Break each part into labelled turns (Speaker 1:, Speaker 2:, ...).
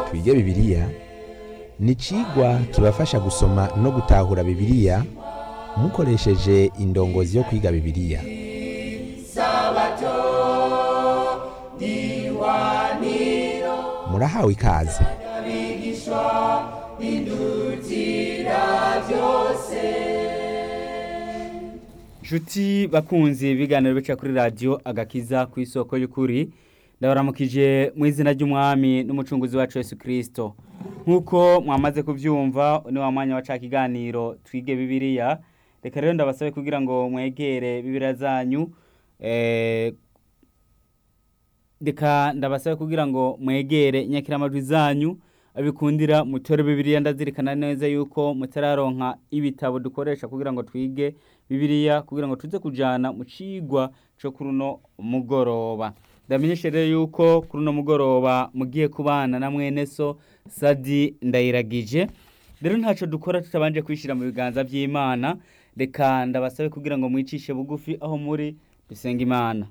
Speaker 1: twige bibiliya ni icigwa kibafasha gusoma no gutahura bibiliya mukoresheje indongozi yo kwiga bibiliya murahawe ikaze
Speaker 2: Nshuti bakunzi ibiganiro bica kuri radiyo agakiza ku isoko y'ukuri ndabaramukije mu izina ry'umwami n'umucunguzi wacu Yesu kirisito nk'uko mwamaze kubyumva ni wa mwanya wa ca kiganiro twige bibiliya reka rero ndabasabe kugira ngo mwegere bibiliya zanyu eh, reka ndabasabe kugira ngo mwegere inyakiramajwi zanyu abikundira mutore bibiliya ndazirikana neza yuko mutararonka ibitabo dukoresha kugira ngo twige bibiliya kugira ngo tuze kujana mu cigwa co kuri uno mugoroba ndamenyeshe rero yuko kuri uno mugoroba mugiye kubana na mwene so sadi ndayiragije rero ntaco dukora tutabanje kwishira mu biganza vy'imana reka ndabasabe kugira ngo mwicishe bugufi aho muri dusenga imana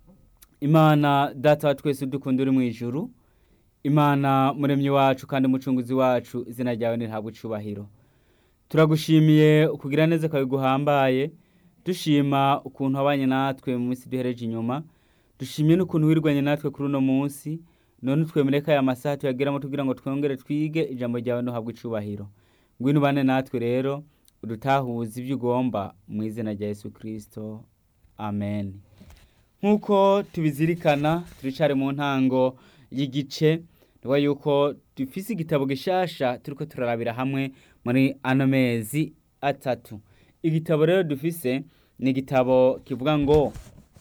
Speaker 2: imana data wa twese udukunda uri mu ijuru imana muremyi wacu kandi umucunguzi wacu izina ryawe ntihabwe icubahiro turagushimiye ukugira neza kwawe guhambaye dushima ukuntu wabanye natwe mu minsi duhereje inyuma dushimiye n'ukuntu wirwanye natwe kuri uno munsi none twemereka aya masaha tuyageramo tugira ngo twongere twige ijambo ryawe ntuhabwe icubahiro ngwino ubane natwe rero udutahuze ibyo ugomba mu izina rya yesu kirisito amen nk'uko tubizirikana turicare mu ntango y'igice niba yuko dufise igitabo gishasha turiko turarabira hamwe muri ano mezi atatu igitabo rero dufise ni igitabo kivuga ngo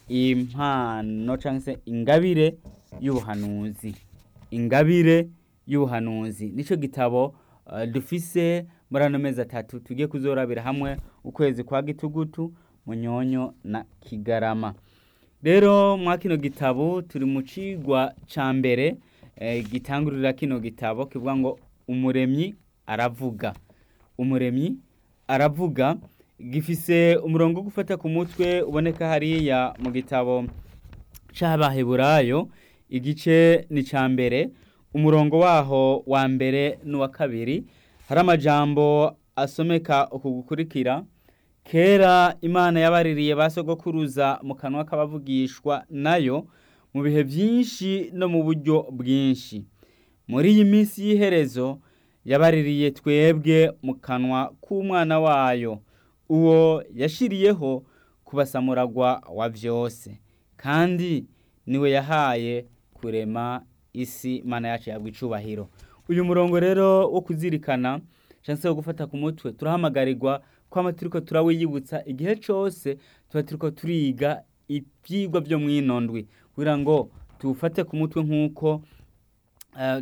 Speaker 2: impano cyangwa se ingabire y'ubuhanuzi ingabire y'ubuhanuzi nicyo gitabo uh, dufise muri ano mezi atatu tugiye kuzorabira hamwe ukwezi kwa gitugutu munyonyo na kigarama rero mwa kino gitabo turi mu cigwa ca mbere eh, gitangurira kino gitabo kivuga ngo umuremyi aravuga umuremyi aravuga gifise umurongo wo gufata ku mutwe uboneka hariya mu gitabo c'abaheburayo igice ni ca mbere umurongo waho wa mbere n'uwa kabiri hari amajambo asomeka uku gukurikira kera imana yabaririye ba sogokuruza mu kanwa k'abavugishwa nayo mu bihe byinshi no mu buryo bwinshi muri iyi minsi y'iherezo yabaririye twebwe mu kanwa k'umwana wayo uwo yashiriyeho kubasamuragwa wa byose kandi niwe yahaye kurema isi imana yacu yabwa icubahiro uyu murongo rero wo kuzirikana cyangwa se wo gufata ku mutwe turahamagarirwa kwama turiko turawiyibutsa igihe cose tuba turiko turiga ivyigwa vyo mwinondwi kugira ngo tuwufate ku mutwe nk'uko uh,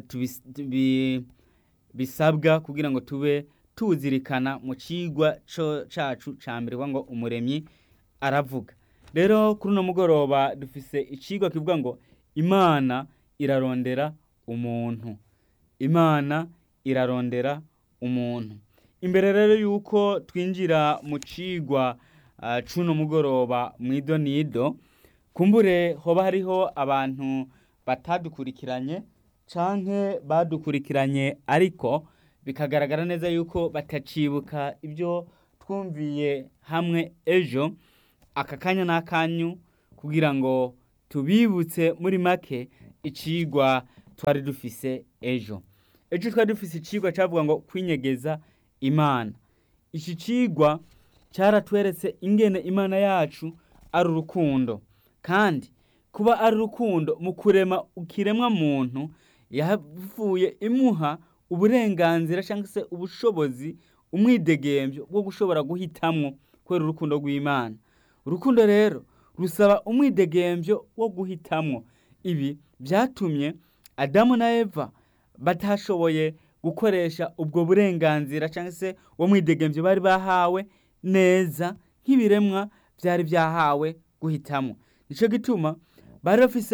Speaker 2: bisabwa kugira ngo tube tuwuzirikana mu cigwa cacu ca mbere ngo umuremyi aravuga rero kuri uno mugoroba dufise icigwa kivuga ngo imana irarondera umuntu imana irarondera umuntu imbere rero yuko twinjira mu cigwa uh, cuno mugoroba mwido nido kumbure hoba hariho abantu batadukurikiranye canke badukurikiranye ariko bikagaragara neza yuko batacibuka ibyo twumviye hamwe ejo aka kanya n'akanyu kugira ngo tubibutse muri make icigwa twari dufise ejo ejo twari dufise icigwa cavuga ngo kwinyegeza imana iki cigwa cyaratweretse ingene imana yacu ari urukundo kandi kuba ari urukundo mu kurema ukiremwa muntu yavuye imuha uburenganzira cyangwa se ubushobozi umwidegembyo bwo gushobora guhitamwo kubera urukundo rw'imana urukundo rero rusaba umwidegembyo wo guhitamwo ibi byatumye adamu na eva batashoboye gukoresha ubwo burenganzira cyangwa se uwo mwidegembyo bari bahawe neza nk'ibiremwa byari byahawe guhitamo nicyo gituma bari bafise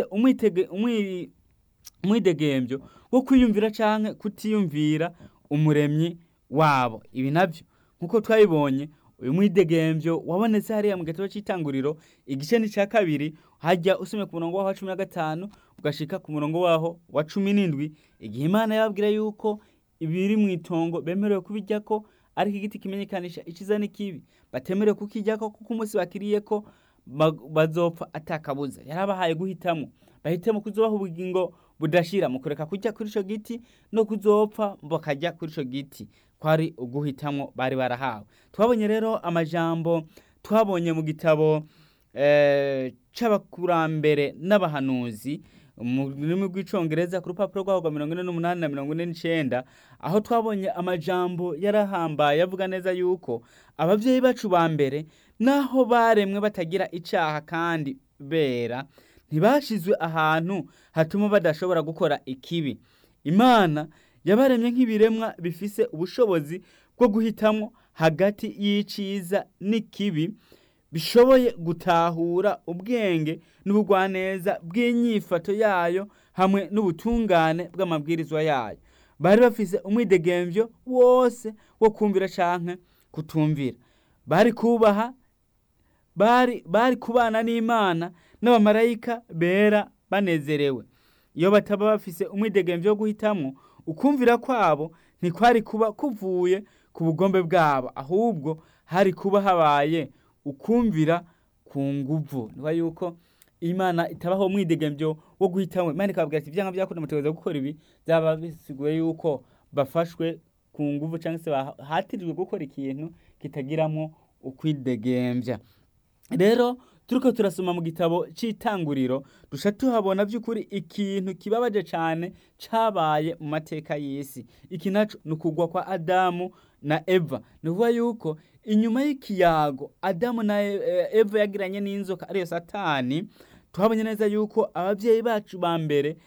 Speaker 2: umwidegembyo wo kwiyumvira cyangwa kutiyumvira umuremyi wabo ibi nabyo nk'uko twabibonye uyu mwidegembyo wabonetse hariya mu gitabo cy'itanguriro igice ni cya kabiri hajya usomye ku murongo wa cumi na gatanu tugashika ku murongo waho wa cumi n'indwi igihe imana yababwira yuko ibiri mu itongo bemerewe kubijyako ariko igiti kimenyekanisha iciza n'ikibi batemerewe kukijyako kuko umunsi bakiriyeko ba- bazopfa atakabuza yarabahaye guhitamo bahitemo kuzobaha ubugingo budashira mu kureka kujya kuri ico giti no kuzopfa bakajya kuri ico giti kwari uguhitamwo bari barahawe twabonye rero amajambo twabonye mu gitabo eh, c'abakurambere n'abahanuzi mu rurimi rw'icongereza ku rupapuro rwaho rwa mirongo ine n'umunani na mirongo ine n'icenda aho twabonye amajambo yarahambaye avuga neza yuko abavyeyi bacu ba mbere naho baremwe batagira icaha kandi bera ntibashizwe ahantu hatuma badashobora gukora ikibi imana yabaremye nk'ibiremwa bifise ubushobozi bwo guhitamwo hagati y'iciza n'ikibi bishoboye gutahura ubwenge n'ubugwaneza bw'inyifato yayo hamwe n'ubutungane bw'amabwirizwa yayo bari bafise umwidegemvyo wose wo kumvira canke kutumvira bari kubaha bari bari kubana n'imana n'abamarayika bera banezerewe iyo bataba bafise umwidegemvyo wo guhitamwo ukumvira kwabo ntikwari kuba kuvuye ku bugombe bwabo ahubwo hari kuba habaye ukumvira ku nguvu niba yuko imana itabaho umwidegemvyo wo guhitamwo imana ikababwira ati ivyanga vyakunda mutegereza gukora ibi byaba bisiguye yuko bafashwe ku nguvu cyangwa se bahatirijwe gukora ikintu kitagiramwo ukwidegemvya rero turiko turasoma mu gitabo c'itanguriro dusha tuhabona vy'ukuri ikintu kibabaje cane cabaye mu mateka y'isi iki naco ni ukugwa kwa adamu na eva ni ukuvuga yuko inyuma y'ikiyago adamu na E- eva yagiranye n'inzoka ariyo satani tuhabonye neza yuko abavyeyi bacu ba mbere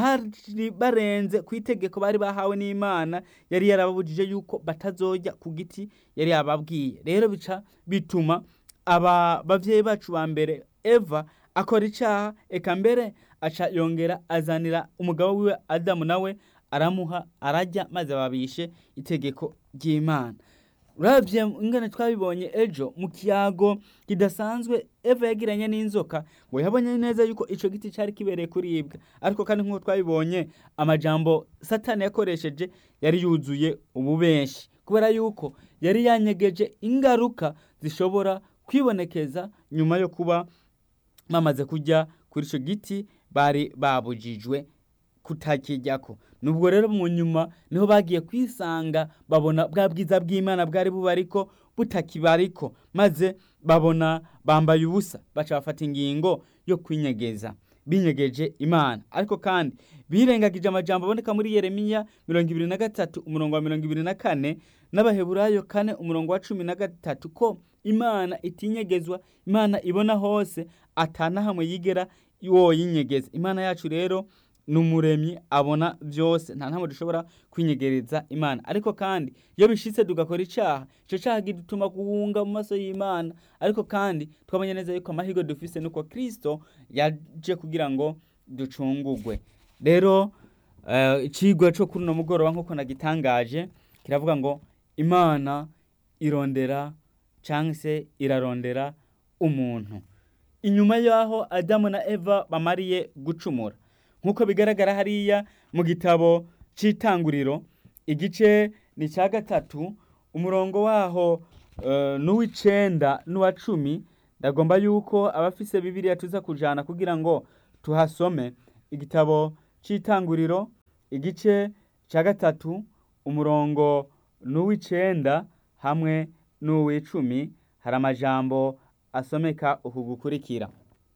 Speaker 2: bari barenze ku itegeko bari bahawe n'imana yari yarababujije yuko batazojya ku giti yari yababwiye rero bica bituma aba bavyeyi bacu ba mbere eva akora icaha eka mbere aca yongera azanira umugabo wiwe adamu nawe aramuha arajya maze babishe itegeko ry'imana uravye ingene twabibonye ejo mu kiyago kidasanzwe eva yagiranye n'inzoka ngo yabonye neza yuko ico giti cari kibereye kuribwa ariko kandi nk'uko twabibonye amajambo satani yakoresheje yari yuzuye ububenshi kubera yuko yari yanyegeje ingaruka zishobora kwibonekeza nyuma yo kuba bamaze kujya kuri ico giti bari babujijwe kutakijyako nubwo rero mu nyuma niho bagiye kwisanga babona bwa bwiza bw'imana bwari bubariko butakibariko maze babona bambaye ubusa baca bafata ingingo yo kwinyegeza binyegeje imana ariko kandi birengagije amajambo aboneka muri yeremiya mirongo ibiri na gatatu umurongo wa mirongo ibiri na kane n'abaheburayo kane umurongo wa cumi na gatatu ko imana itinyegezwa imana ibona hose atanahamwe yigera woyinyegeza imana yacu rero ni umuremyi abona byose nta ntabwo dushobora kwinyegereza imana ariko kandi iyo bishitse tugakora icaha ico caha gituma guhunga mu maso y'imana ariko kandi twabonye neza yuko amahirwe dufise nuko kristo yaje kugira ngo ducungugwe rero eh, icigwa co kuri uno mugoroba nk'uko nagitangaje kiravuga ngo imana irondera canke se irarondera umuntu inyuma y'aho adamu na eva bamariye gucumura nk'uko bigaragara hariya mu gitabo c'itanguriro igice ni cya gatatu umurongo waho eh, n'uw'icenda n'uwa cumi ndagomba yuko abafise bibiriya tuza kujana kugira ngo tuhasome igitabo c'itanguriro igice cya gatatu umurongo n'uw'icenda hamwe n'uw'icumi hari amajambo asomeka uku gukurikira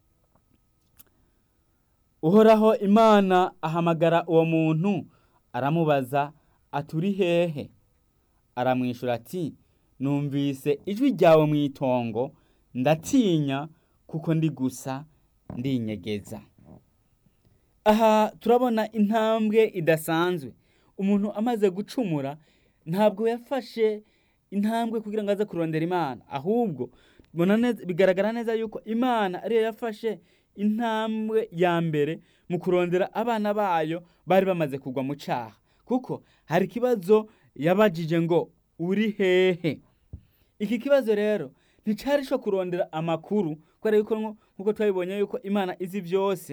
Speaker 2: uhoraho imana ahamagara uwo muntu aramubaza aturi hehe aramwishura ati numvise ijwi ryawe mu itongo ndatinya kuko ndi gusa ndinyegeza aha turabona intambwe idasanzwe umuntu amaze gucumura ntabwo yafashe intambwe kugira ngo aze kurondera imana ahubwo mbona neza- bigaragara neza yuko imana ariyo yafashe intambwe ya mbere mu kurondera abana bayo bari bamaze kugwa mu caha kuko hari ikibazo yabajije ngo uri hehe iki kibazo rero nticari co kurondera amakuru kubera yuko nko- nkuko twabibonye yuko imana izi byose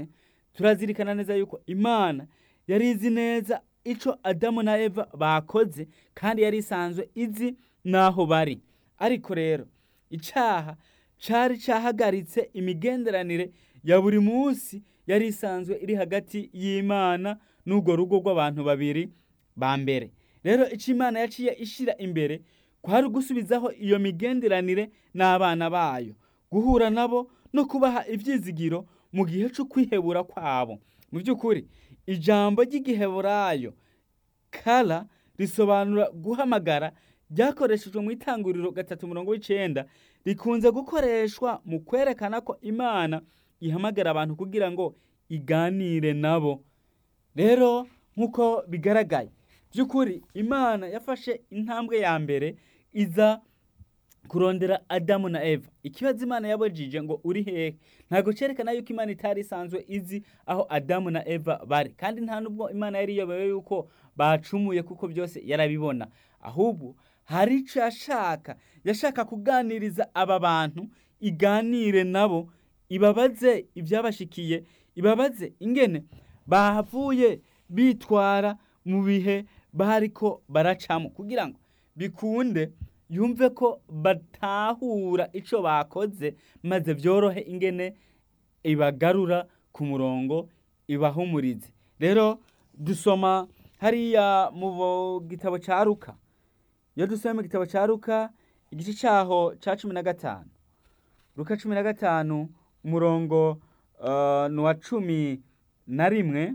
Speaker 2: turazirikana neza yuko imana yari izi neza ico adamu na eva bakoze kandi yari isanzwe izi n'aho bari ariko rero icaha cari cahagaritse imigenderanire ya buri munsi yari isanzwe iri hagati y'imana n'urwo rugo rw'abantu babiri ba mbere rero ico imana yaciye ishira imbere kwari ugusubizaho iyo migenderanire n'abana bayo guhura nabo no kubaha ivyizigiro mu gihe co kwihebura kwabo mu by'ukuri ijambo ry'igiheburayo kara risobanura guhamagara ryakoreshejwe mu itanguriro gatatu murongo w'icenda rikunze gukoreshwa mu kwerekana ko imana ihamagara abantu kugira ngo iganire nabo rero nk'uko bigaragaye by'ukuri imana yafashe intambwe ya mbere iza kurondera adamu na eva ikibazo imana yabajije ngo uri hehe ntabwo cyerekana yuko imana itari isanzwe izi aho adamu na eva bari kandi nta nubwo imana yari iyobewe yuko bacumuye kuko byose yarabibona ahubwo hari icyo yashaka yashaka kuganiriza aba bantu iganire nabo ibabaze ibyabashikiye ibabaze ingene bahavuye bitwara mu bihe bariko baracamo kugira ngo bikunde yumve ko batahura icyo bakoze maze byorohe ingene ibagarura ku murongo ibahumurize rero dusoma hariya mu gitabo cya ruka iyo dusoma mu gitabo cya ruka igice cyaho cya cumi na gatanu ruka cumi na gatanu umurongo ni uwa cumi na rimwe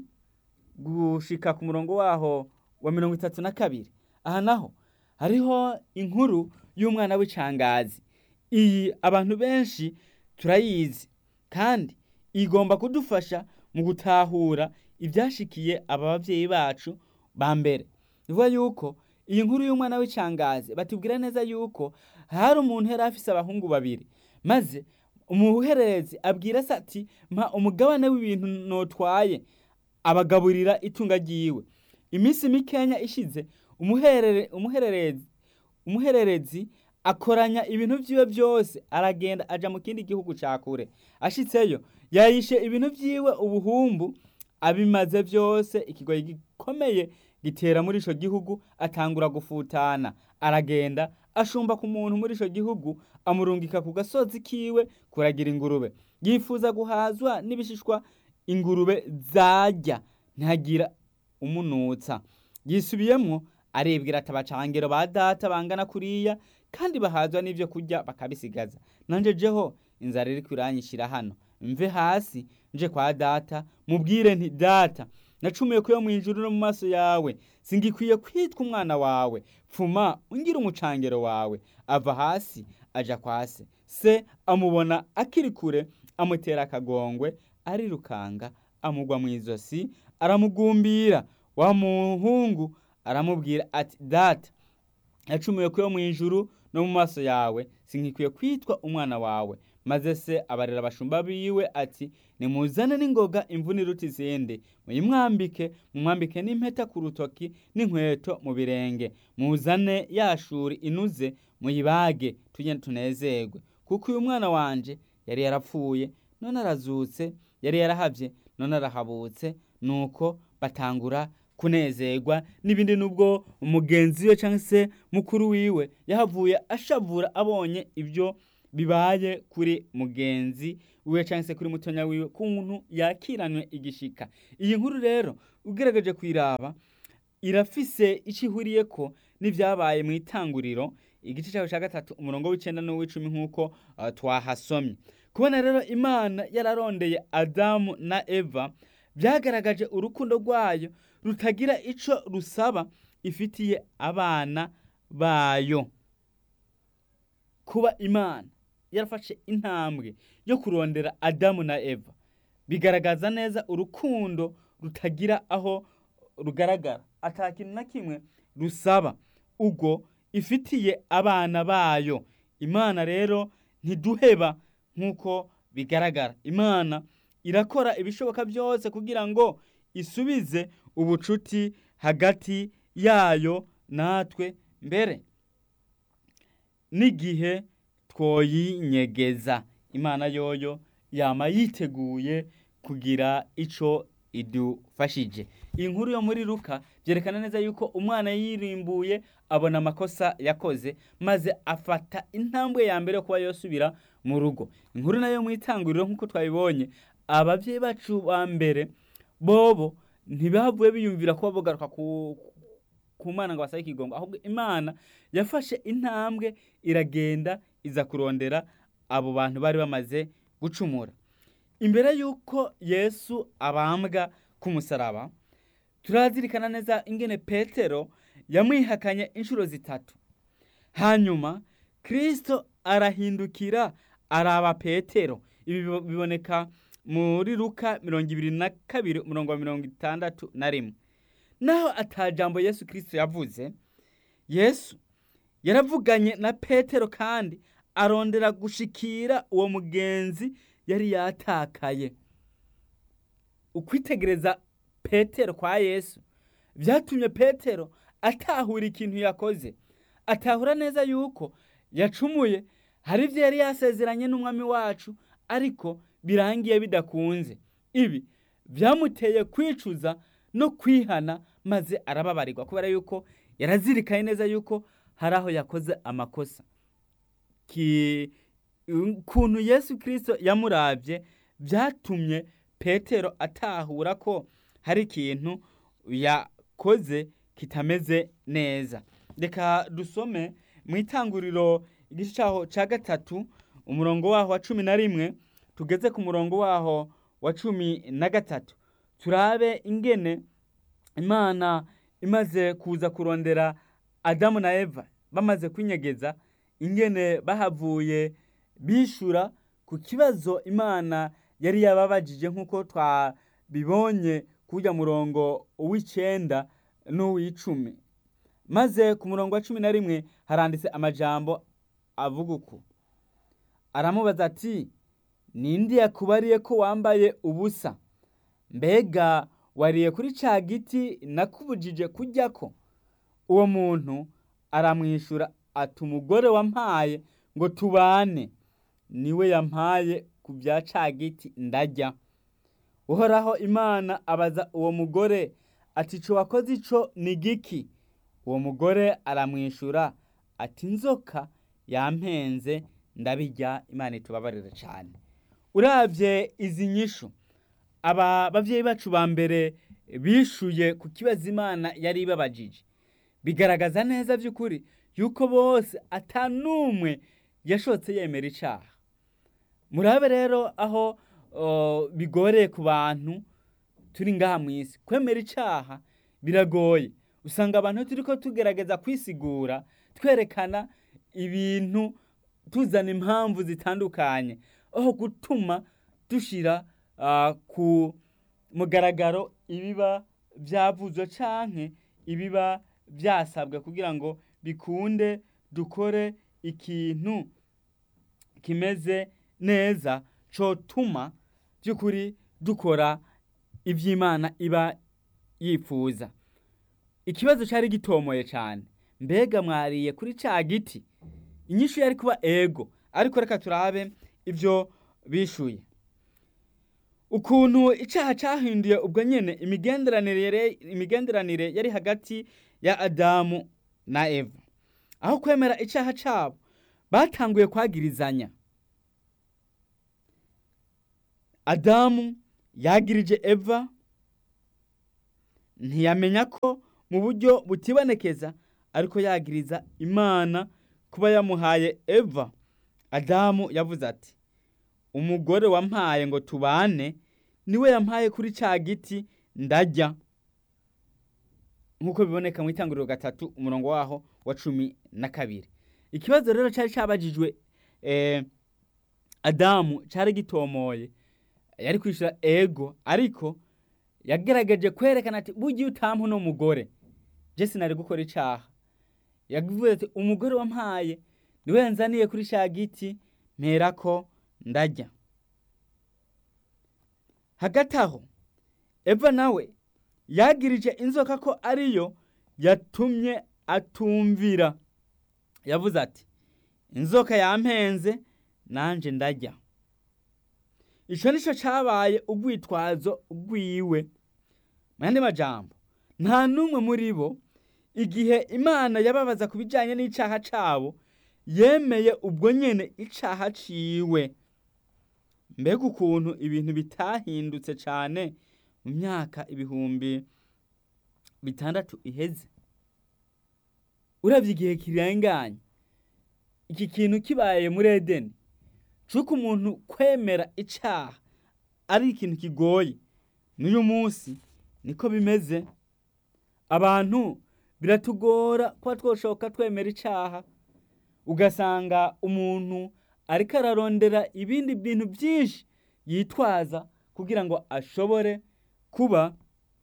Speaker 2: gushika ku murongo waho wa mirongo itatu na kabiri aha naho hariho inkuru y'umwana w'icangazi iyi abantu benshi turayizi kandi igomba kudufasha mu gutahura ibyashikiye aba babyeyi bacu ba mbere bivuga yuko iyi nkuru y'umwana w'icangazi batubwira neza yuko hari umuntu yari afise abahungu babiri maze umuhererezi abwira se ati mpa umugabane w'ibintu notwaye abagaburira itunga ryiwe iminsi mikenya ishize umuhererezi umuhererezi akoranya ibintu byiwe byose aragenda aja mu kindi gihugu cya kure ashitseyo yayishe ibintu byiwe ubuhumbu abimaze byose ikigoyi gikomeye gitera muri ico gihugu atangura gufutana aragenda ashumba ku muntu muri ico gihugu amurungika ku gasozi kiwe kuragira ingurube yifuza guhazwa n'ibishishwa ingurube zarya ntagira umunutsa yisubiyemwo arebwira ati abacangero ba data bangana kuriya kandi bahazwa n'ibyo kurya bakabisigaza nanje jeho inzara iri kuranyishyira hano mve hasi nje kwa data mubwire nti data nacumuye kuyo mu ijuru no mu maso yawe singikwiye kwitwa umwana wawe pfuma ungira umucangero wawe ava hasi aja kwa se se amubona akiri kure amutera akagongwe arirukanga amugwa mu izosi aramugumbira wa muhungu aramubwira ati data nacumuye kuyo mu ijuru no mu maso yawe sinkikwiye kwitwa umwana wawe maze se abarera abashumba biwe ati nimuzane n'ingoga imvune iruta izindi muyimwambike mumwambike n'impeta ku rutoki n'inkweto mu birenge muzane yashuri inuze muyibage tujye tunezerwe kuko uyu mwana wanje yari yarapfuye none arazutse yari yarahavye none arahabutse nuko batangura kunezerwa n'ibindi nubwo umugenzi we cyangwa se mukuru wiwe yahavuye ashavura abonye ibyo bibaye kuri mugenzi wiwe cyangwa se kuri mutonya wiwe kuntu yakiranwe igishika iyi nkuru rero ugerageje kuyiraba irafise icyo ihuriye ko n'ibyabaye mu itanguriro igice cyawe cya gatatu umurongo w'icyenda n'uw'icumi nk'uko uh, twahasomye kubona rero imana yararondeye adamu na eva byagaragaje urukundo rwayo rutagira icyo rusaba ifitiye abana bayo kuba imana yarafashe intambwe yo kurondera adamu na eva bigaragaza neza urukundo rutagira aho rugaragara ata kintu na kimwe rusaba ubwo ifitiye abana bayo imana rero ntiduheba nk'uko bigaragara imana irakora ibishoboka byose kugira ngo isubize ubucuti hagati yayo natwe mbere n'igihe twoyinyegeza imana yoyo yama yiteguye kugira ico idufashije iyi nkuru yo muri Luka byerekana neza yuko umwana yirimbuye abona amakosa yakoze maze afata intambwe ya mbere yo kuba yosubira mu rugo inkuru nayo mu itanguriro nk'uko twabibonye ababyeyi bacu ba mbere bobo ntibavuye biyumvira kuba bogaruka ku ku mana ngo basabe ikigongo ahubwo imana yafashe intambwe iragenda iza kurondera abo bantu bari bamaze gucumura imbere y'uko yesu abambwa ku musaraba turazirikana neza ingene petero yamwihakanye inshuro zitatu hanyuma kirisito arahindukira araba petero ibi biboneka muri luka mirongo ibiri na kabiri umurongo wa mirongo itandatu na rimwe naho atajambo yesu kirisito yavuze yesu yaravuganye na petero kandi arondera gushikira uwo mugenzi yari yatakaye ukwitegereza petero kwa yesu byatumye petero atahura ikintu yakoze atahura neza yuko yacumuye hari ibyo yari yasezeranye n'umwami wacu ariko birangiye bidakunze ibi byamuteye kwicuza no kwihana maze arababarirwa kubera yuko yarazirikaye neza yuko hari aho yakoze amakosa ukuntu yesu kirisito yamurabye byatumye petero atahura ko hari ikintu yakoze kitameze neza reka dusome mu itanguriro igice cyaho cya gatatu umurongo waho wa cumi na rimwe tugeze ku murongo waho wa cumi na gatatu turabe ingene imana imaze kuza kurondera adamu na eva bamaze kwinyegeza ingene bahavuye bishura ku kibazo imana yari yababajije nk'uko twabibonye kujya murongo uw'icyenda n'uw'icumi maze ku murongo wa cumi na rimwe haranditse amajambo avuga uku aramubaza ati ninde yakubariye ko wambaye ubusa mbega wariye kuri cya giti nakubujije kujya ko uwo muntu aramwishyura ati umugore wampaye ngo tubane niwe yampaye ku bya cya giti ndajya uhoraho imana abaza uwo mugore ati cyo wakoze icyo ni giki uwo mugore aramwishyura ati inzoka yampenze ndabijya imana itubabarira cyane urabye izi nyishu aba babyeyi bacu ba mbere bishuye ku kibazo imana yari ibabajije bigaragaza neza by'ukuri yuko bose atanumwe yashotse yemera icyaha murabe rero aho bigoreye ku bantu turi ngaha mu isi kwemera icyaha biragoye usanga abantu turi ko tugerageza kwisigura twerekana ibintu tuzana impamvu zitandukanye aho gutuma dushyira ku mugaragaro ibiba byavuzwe cyangwa ibiba byasabwe kugira ngo bikunde dukore ikintu kimeze neza cyotuma by'ukuri dukora iby'imana iba yifuza ikibazo cyari gitomoye cyane mbega mwariye kuri cya giti inyishu yari kuba ego ariko reka turabe ibyo bishuye ukuntu icyaha cyahinduye ubwo nyine imigenderanire yari hagati ya adamu na eva aho kwemera icyaha cyabo batanguye kwagirizanya adamu yagirije eva ntiyamenya ko mu buryo butibonekeza ariko yagiriza imana kuba yamuhaye eva adamu yavuze ati umugore wampaye ngo tubane niwe yampaye kuri cya giti ndajya nk'uko biboneka mu itanguriro gatatu umurongo waho wa cumi na kabiri ikibazo rero cyari cyabajijwe adamu cyari gitomoye yari kwishyura ego ariko yagaragaje kwerekana ati bugiye utampa uno mugore jesi nari gukora icyaha yavuze ati umugore wampaye niwe yanzaniye kuri cya giti mpera ko ndajya hagati aho eva nawe yagirije inzoka ko ariyo yatumye atumvira yavuze ati inzoka yampenze nanjye ndajya icyo nicyo cyabaye urwitwazo rwiwe mu yandi majambo nta n'umwe muri bo igihe imana yababaza ku bijyanye n'icyaha cyabo yemeye ubwo nyine icyaha ciwe mbega ukuntu ibintu bitahindutse cyane mu myaka ibihumbi bitandatu iheze urabye igihe kirenganye iki kintu kibaye muri edeni cy'uko umuntu kwemera icyaha ari ikintu kigoye n'uyu munsi niko bimeze abantu biratugora kuba twoshoka twemera icyaha ugasanga umuntu ariko ararondera ibindi bintu byinshi yitwaza kugira ngo ashobore kuba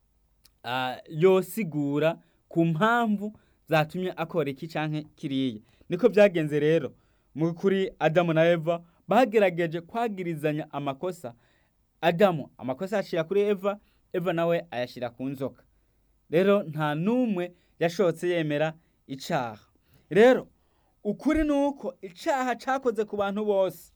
Speaker 2: yosigura ku mpamvu zatumye akora iki cyangwa kiriya niko byagenze rero kuri adamu na eva bagerageje kwagirizanya amakosa adamu amakosa yashyira kuri eva eva nawe ayashyira ku nzoka rero nta n'umwe yashotse yemera icyaha rero ukuri ni uko icyaha cyakoze ku bantu bose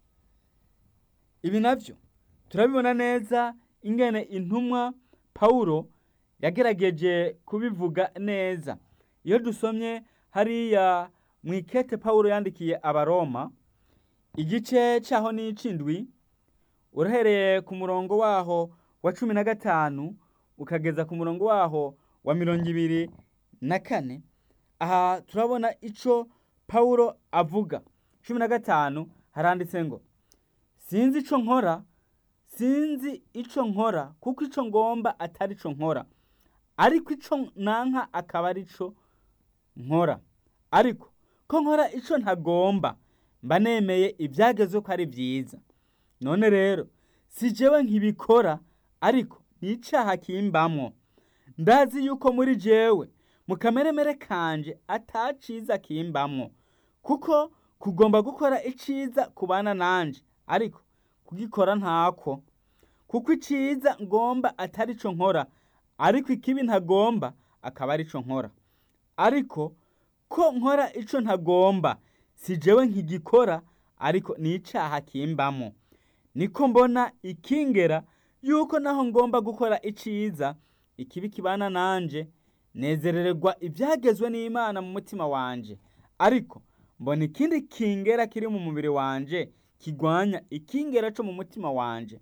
Speaker 2: ibi nabyo turabibona neza ingene intumwa pawulo yagerageje kubivuga neza iyo dusomye hariya mu ikete pawulo yandikiye abaroma igice cyaho n'icindwi urahereye ku murongo waho wa cumi na gatanu ukageza ku murongo waho wa mirongo ibiri na kane aha turabona icyo pawulo avuga cumi na gatanu haranditse ngo sinzi icyo nkora sinzi icyo nkora kuko icyo ngomba atari icyo nkora ariko icyo nanka akaba ari cyo nkora ariko ko nkora icyo ntagomba mba nemeye ibyageze ko ari byiza none rero si jewe nkibikora ariko ni icyaha kimbamwo ndazi yuko muri jewe mu kameremere kanje ataciza kimbamwo kuko kugomba gukora iciza kubana nanje ariko kugikora ntako kuko iciza ngomba atari cyo nkora ariko ikibi ntagomba akaba ari cyo nkora ariko ko nkora icyo ntagomba si jewe nkigikora ariko ni icyaha kimbamo niko mbona ikingera yuko naho ngomba gukora iciza ikibi kibana nanje nezerererwa ibyagezwe n'imana mu mutima wanje ariko mbona ikindi kingera kiri mu mubiri wanje kigwanya ikingera cyo mu mutima wanje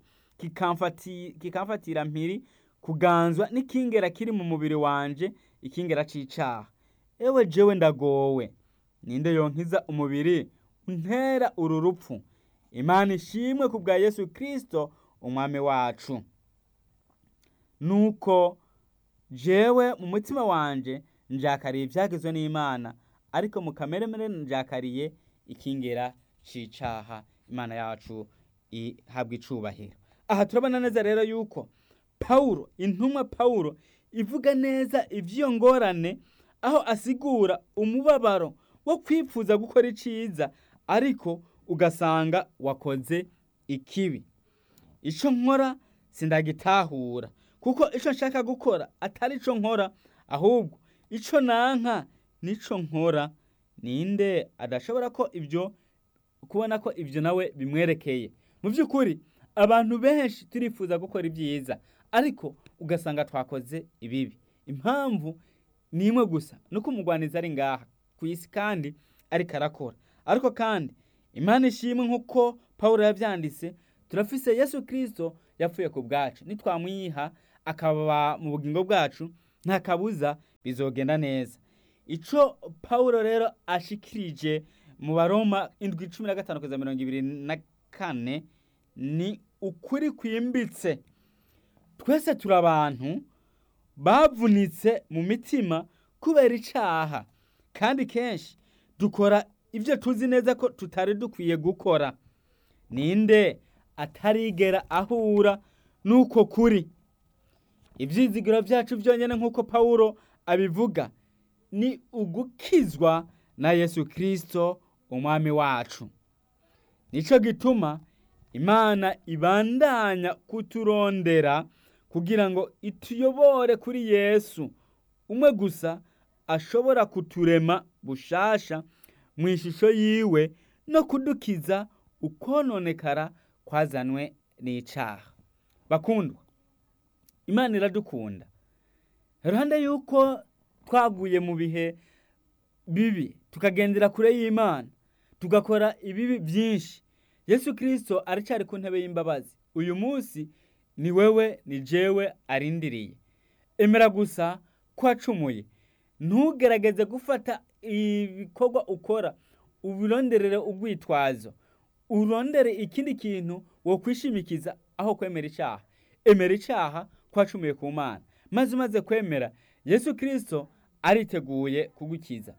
Speaker 2: kikamfatira mpiri kuganzwa n'ikingera kiri mu mubiri wanje ikingera cy'icyaha ewe jewe ndagowe ninde yonkiza umubiri untera uru rupfu imana ishimwe ku bwa yesu kirisito umwami wacu nuko jewe mu mutima wanje njakariye ibyagezwe n'imana ariko mu kameremere njakariye ikingera cy'icyaha imana yacu ihabwa icubahiro aha turabona neza rero yuko pawulo intumwa pawulo ivuga neza iby'iyo ngorane aho asigura umubabaro wo kwifuza gukora iciza ariko ugasanga wakoze ikibi icyo nkora sindagitahura kuko icyo nshaka gukora atari icyo nkora ahubwo icyo nanka n'icyo nkora ninde adashobora ko ibyo kubona ko ibyo nawe bimwerekeye mu by'ukuri abantu benshi turifuza gukora ibyiza ariko ugasanga twakoze ibibi impamvu ni imwe gusa nuko umugwanizi ari ngaha ku isi kandi ariko arakora ariko kandi imana ishimwe nk'uko paul yabyanditse turafise yesu kirisito yapfuye ku bwacu nitwamwiha akaba mu bugingo bwacu nta kabuza bizogenda neza icyo paul rero ashikirije mu baroma indwi cumi na gatanu kugeza mirongo ibiri na kane ni ukuri kwimbitse twese turi abantu bavunitse mu mitima kubera icyaha kandi kenshi dukora ibyo tuzi neza ko tutari dukwiye gukora ninde atarigera ahura n'uko kuri ibyizigiro byacu byonyine nk'uko pawulo abivuga ni ugukizwa na yesu kirisito umwami wacu nicyo gituma imana ibandanya kuturondera kugira ngo ituyobore kuri yesu umwe gusa ashobora kuturema bushasha mu ishusho yiwe no kudukiza ukononekara kwazanwe ni icaha bakundwa imana iradukunda iruhande yuko twaguye mu bihe bibi tukagendera kure y'imana tugakora ibibi byinshi yesu kirisito aracyari ku ntebe y'imbabazi uyu munsi ni wewe ni jewe arindiriye emera gusa ko wacumuye ntugerageze gufata ibikorwa ukora ubironderere urwitwazo urondere ikindi kintu wo kwishimikiza aho kwemera icyaha emera icyaha ko wacumuye ku mana maze umaze kwemera yesu kirisito ariteguye kugukiza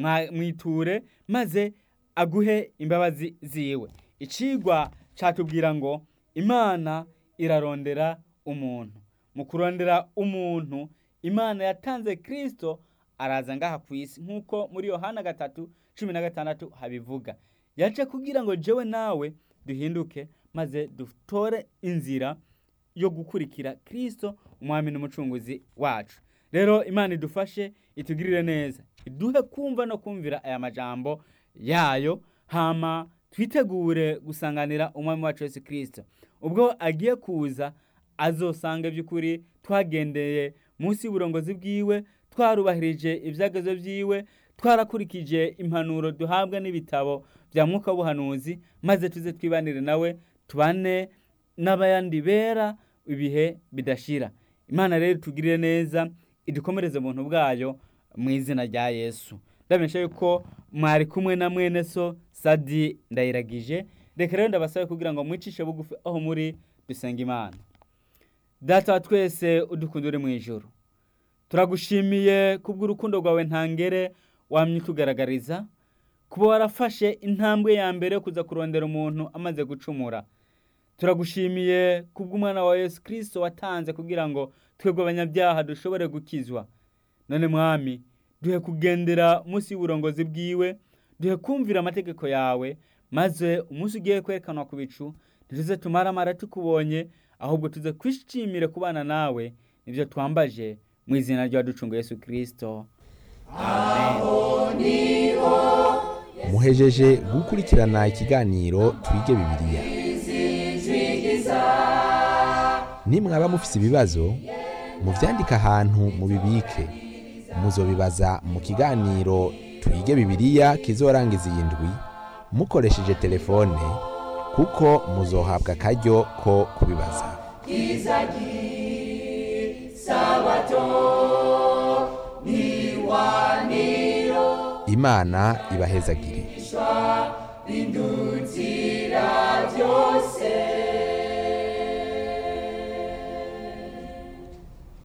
Speaker 2: mwiture maze aguhe imbabazi ziwe icigwa cyatubwira ngo imana irarondera umuntu mu kurondera umuntu imana yatanze kirisito araza ngaha ku isi nk'uko muri yohana gatatu cumi na gatandatu habivuga yaje kugira ngo jewe nawe duhinduke maze dutore inzira yo gukurikira kirisito umwami n'umucunguzi wacu rero imana idufashe itugirire neza iduhe kumva no kumvira aya majambo yayo hama twitegure gusanganira umwami wacu Yesu kirisito ubwo agiye kuza azosanga by'ukuri twagendeye munsi y'uburongozi bwiwe twarubahirije ibyagezo byiwe twarakurikije impanuro duhabwa n'ibitabo bya mwuka w'ubuhanuzi maze tuze twibanire nawe tubane n'abayandi bera ibihe bidashira imana rero tugirire neza idukomereze buntu bwayo mu izina rya yesu ndabensha yuko mwari kumwe na mwene so sadi ndayiragije reka rero ndabasabe kugira ngo mwicishe bugufi aho muri dusenga imana data wa twese udukunda uri mu ijoro turagushimiye kubw'urukundo rwawe ntangere wamye utugaragariza kuba warafashe intambwe ya mbere yo kuza kurondera umuntu amaze gucumura turagushimiye kubw'umwana wa yesu kirisito watanze kugira ngo twebwe abanyabyaha dushobore gukizwa none mwami duhe kugendera munsi y'uburongozi bwiwe duhe kumvira amategeko yawe maze umunsi ugiye kwerekanwa ku bicu ntituze tumaramara tukubonye ahubwo tuze kwishimire kubana nawe nibyo twambaje mu izina rya ducunga yesu kirisito
Speaker 1: muhejeje gukurikirana ikiganiro twige bibiliya nimwaba mufise ibibazo muvyandike ahantu mubibike muzobibaza mu kiganiro twige bibiliya kizorangiza iyi ndwi mukoresheje telefone kuko muzohabwa akaryo ko kubibaza imana ibahezagire
Speaker 3: indutira byose